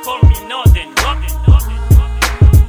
call me Northern. Northern, Northern, Northern.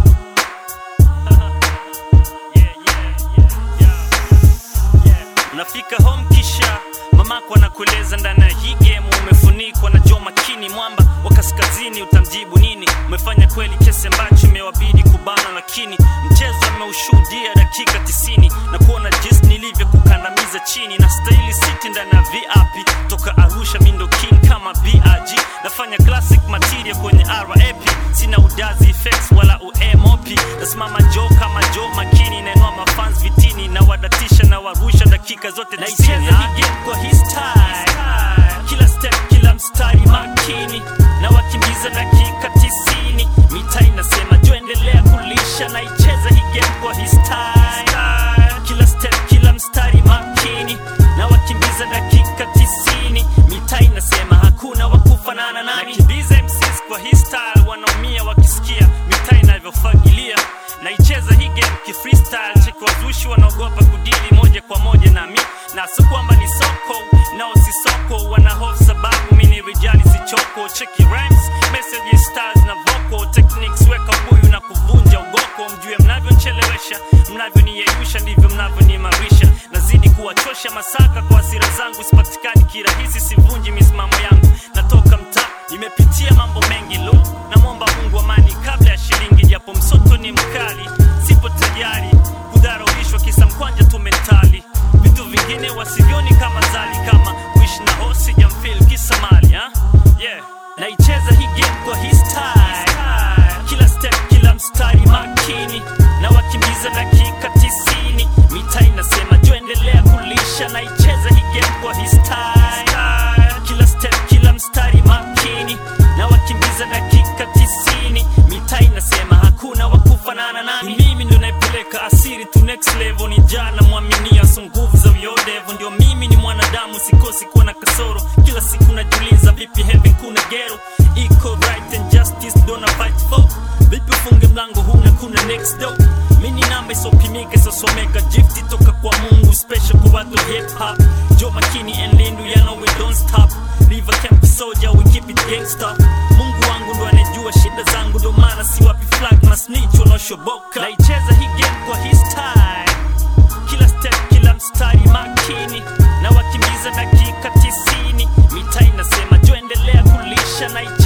Yeah, yeah, yeah, yeah. Yeah. Unafika home kisha mamako anakueleza ndani ya hii game umefunikwa na jo makini mwamba wa kaskazini utamjibu nini umefanya kweli kesi ambacho imewabidi kubana lakini mchezo ameushuhudia dakika 90 na kuona jinsi nilivyo kukandamiza chini na stahili city ndani ya vip toka arusha mindo king kama brg nafanya classic material kwenye rap sina udazi effects wala umop nasimama jo kama jo makini nainua mafans vitini na wadatisha na warusha dakika zote naicheza hii game kwa hii style kila step kila mstari makini na wakimbiza dakika tisini mita inasema jo endelea kulisha naicheza hii game kwa hii style kila step kila mstari makini na wakimbiza dakika tisini mita inasema hakuna wakufanana nami nakimbiza MCs kwa hii style wanaumia wakisikia mita inavyofagilia naicheza hii game kifreestyle cheki wazushi wanaogopa kudili moja kwa moja nami na si kwamba ni soko nao si soko wana hofu sababu mi ni rijali sichoko cheki rhymes messages styles na vocal techniques weka buyu na kuvunja ugoko mjue mnavyonchelewesha mnavyoniyeyusha ndivyo mnavyoniimarisha nazidi kuwachosha masaka kwa hasira zangu sipatikani kirahisi sivunji misimamo yangu natoka mtaa nimepitia mambo mengi lu namwomba mungu amani kabla ya shilingi japo msoto ni mkali sipo tayari kudharauishwa kisa mkwanja tu mentali vitu vingine wasivyoni kama zali kama kuishi na hosi jamfil kisa mali ha? yeah. naicheza hii game kwa hii style kila step kila mstari makini na wakimbiza dakika tisini mita inasema jo endelea kulisha naicheza hii game kwa hii style kila step kila mstari makini na wakimbiza dakika tisini mita inasema hakuna wakufanana nami mimi ndo naipeleka asiri to next level ni jana mwaminia so nguvu za vyodevu ndio mimi ni mwanadamu sikosi kuwa na kasoro kila siku najiuliza vipi heaven kuna gero iko right and justice dona fight for vipi ufunge mlango huna kuna next door mini namba isopimika isosomeka gifti toka kwa mungu special kwa watu hip hop jo makini and lindu ya know we don't stop river camp soldier we keep it gangster mungu wangu ndo anejua shida zangu ndo maana siwapi flag na snitch wanaoshoboka naicheza hii game kwa hii style kila step kila mstari makini na wakimbiza dakika tisini mita inasema jo endelea kulisha na